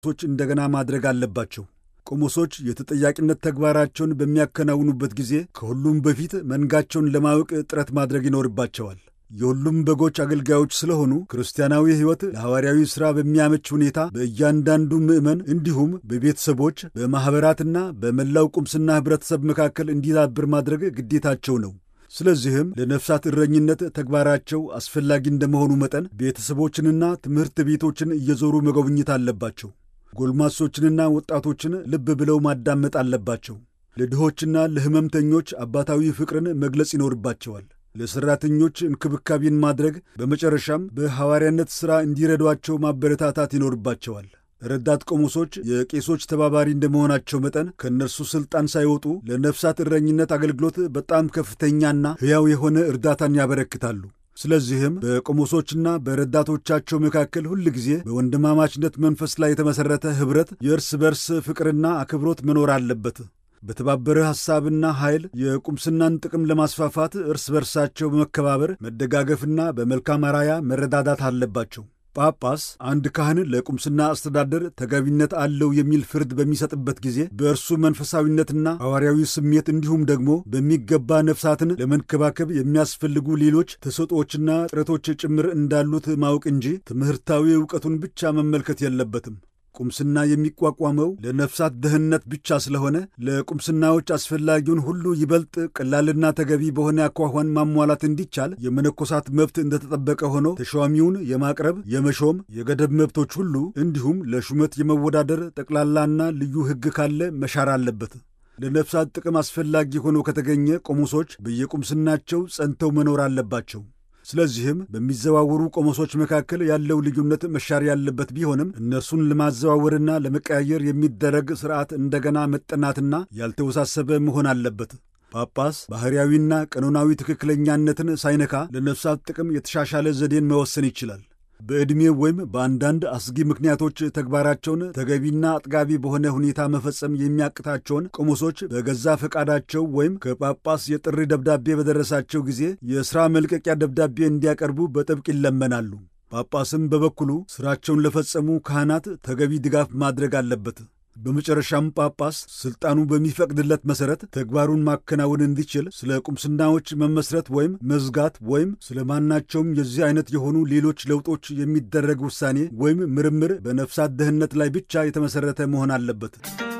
ቶች እንደገና ማድረግ አለባቸው። ቆሞሶች የተጠያቂነት ተግባራቸውን በሚያከናውኑበት ጊዜ ከሁሉም በፊት መንጋቸውን ለማወቅ ጥረት ማድረግ ይኖርባቸዋል። የሁሉም በጎች አገልጋዮች ስለሆኑ ክርስቲያናዊ ሕይወት ለሐዋርያዊ ሥራ በሚያመች ሁኔታ በእያንዳንዱ ምዕመን እንዲሁም በቤተሰቦች በማኅበራትና በመላው ቁምስና ኅብረተሰብ መካከል እንዲዳብር ማድረግ ግዴታቸው ነው። ስለዚህም ለነፍሳት እረኝነት ተግባራቸው አስፈላጊ እንደመሆኑ መጠን ቤተሰቦችንና ትምህርት ቤቶችን እየዞሩ መጎብኘት አለባቸው። ጎልማሶችንና ወጣቶችን ልብ ብለው ማዳመጥ አለባቸው። ለድሆችና ለሕመምተኞች አባታዊ ፍቅርን መግለጽ ይኖርባቸዋል። ለሠራተኞች እንክብካቤን ማድረግ፣ በመጨረሻም በሐዋርያነት ሥራ እንዲረዷቸው ማበረታታት ይኖርባቸዋል። ረዳት ቆሞሶች የቄሶች ተባባሪ እንደመሆናቸው መጠን ከእነርሱ ሥልጣን ሳይወጡ ለነፍሳት እረኝነት አገልግሎት በጣም ከፍተኛና ሕያው የሆነ እርዳታን ያበረክታሉ። ስለዚህም በቆሞሶችና በረዳቶቻቸው መካከል ሁል ጊዜ በወንድማማችነት መንፈስ ላይ የተመሠረተ ኅብረት፣ የእርስ በርስ ፍቅርና አክብሮት መኖር አለበት። በተባበረ ሐሳብና ኃይል የቁምስናን ጥቅም ለማስፋፋት እርስ በርሳቸው በመከባበር መደጋገፍና በመልካም አራያ መረዳዳት አለባቸው። ጳጳስ አንድ ካህን ለቁምስና አስተዳደር ተገቢነት አለው የሚል ፍርድ በሚሰጥበት ጊዜ በእርሱ መንፈሳዊነትና ሐዋርያዊ ስሜት እንዲሁም ደግሞ በሚገባ ነፍሳትን ለመንከባከብ የሚያስፈልጉ ሌሎች ተሰጦችና ጥረቶች ጭምር እንዳሉት ማወቅ እንጂ ትምህርታዊ ዕውቀቱን ብቻ መመልከት የለበትም። ቁምስና የሚቋቋመው ለነፍሳት ደህንነት ብቻ ስለሆነ ለቁምስናዎች አስፈላጊውን ሁሉ ይበልጥ ቀላልና ተገቢ በሆነ አኳኋን ማሟላት እንዲቻል የመነኮሳት መብት እንደተጠበቀ ሆኖ ተሿሚውን የማቅረብ፣ የመሾም፣ የገደብ መብቶች ሁሉ እንዲሁም ለሹመት የመወዳደር ጠቅላላና ልዩ ሕግ ካለ መሻር አለበት። ለነፍሳት ጥቅም አስፈላጊ ሆኖ ከተገኘ ቆሞሶች በየቁምስናቸው ጸንተው መኖር አለባቸው። ስለዚህም በሚዘዋወሩ ቆሞሶች መካከል ያለው ልዩነት መሻር ያለበት ቢሆንም እነርሱን ለማዘዋወርና ለመቀያየር የሚደረግ ሥርዓት እንደገና መጠናትና ያልተወሳሰበ መሆን አለበት። ጳጳስ ባሕርያዊና ቀኖናዊ ትክክለኛነትን ሳይነካ ለነፍሳት ጥቅም የተሻሻለ ዘዴን መወሰን ይችላል። በዕድሜ ወይም በአንዳንድ አስጊ ምክንያቶች ተግባራቸውን ተገቢና አጥጋቢ በሆነ ሁኔታ መፈጸም የሚያቅታቸውን ቆሞሶች በገዛ ፈቃዳቸው ወይም ከጳጳስ የጥሪ ደብዳቤ በደረሳቸው ጊዜ የሥራ መልቀቂያ ደብዳቤ እንዲያቀርቡ በጥብቅ ይለመናሉ። ጳጳስም በበኩሉ ሥራቸውን ለፈጸሙ ካህናት ተገቢ ድጋፍ ማድረግ አለበት። በመጨረሻም ጳጳስ ሥልጣኑ በሚፈቅድለት መሠረት ተግባሩን ማከናወን እንዲችል ስለ ቁምስናዎች መመስረት ወይም መዝጋት ወይም ስለ ማናቸውም የዚህ አይነት የሆኑ ሌሎች ለውጦች የሚደረግ ውሳኔ ወይም ምርምር በነፍሳት ደህንነት ላይ ብቻ የተመሠረተ መሆን አለበት።